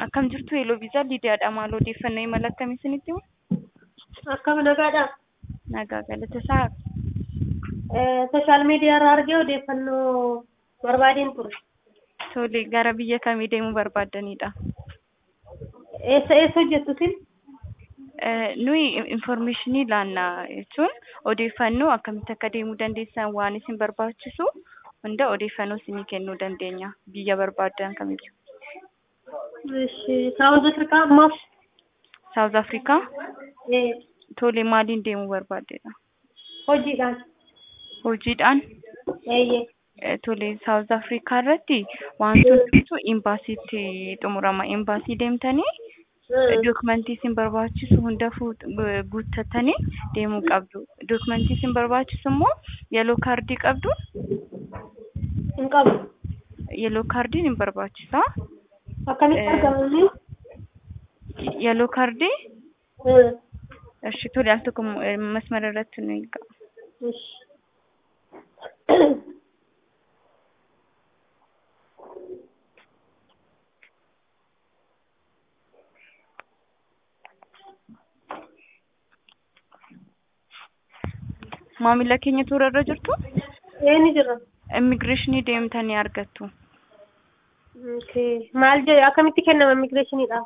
Akkam jirtu Eeloo Viizaa Liidiyaadha. Maal odeeffannoo imala akkamii isinitti himu? Akkam nagaadha. Nagaa galata isaa Sooshaal miidiyaa irraa argee odeeffannoo barbaadeen ture. tole gara biyya kamii deemuu barbaaddanidha? Eessa eessa hojjettu isin? Eh, Nuyi informationii laannaa jechuun odeeffannoo akkamitti akka deemuu dandeessan waan isin barbaachisu hunda odeeffannoo isinii kennuu dandeenya biyya barbaaddan kamiyyuu. Ishi Saawuz Afrikaa ammaaf Saawuz Afrikaa eh, tole maaliin deemuu barbaaddedha? hojiidhaan. Hojiidhaan Eeyyee. Eh, tole Saawuz Afrikaa irratti wantoota imbaasiitti xumurama. Imbaasii deemtanii dokumentii isin barbaachisu hunda fuut- gu- guuttatanii deemuu qabdu. Dokumentii isin barbaachisu immoo yeloo kaardii qabdu. Hin qabu. Yeloo kaardiin hin barbaachisa. Akkamitti Eh. argamanii? Yeloo kaardii Hmm. እሺ ቶሎ ያልተኮም መስመር ረት ነው ይጋ Ishi. maamila keenya toorarra jirtu Ee ni jira. immigireeshinii deemtanii argattu Okay. Maal jedhe akkamitti kennama immigireeshiniidhaaf?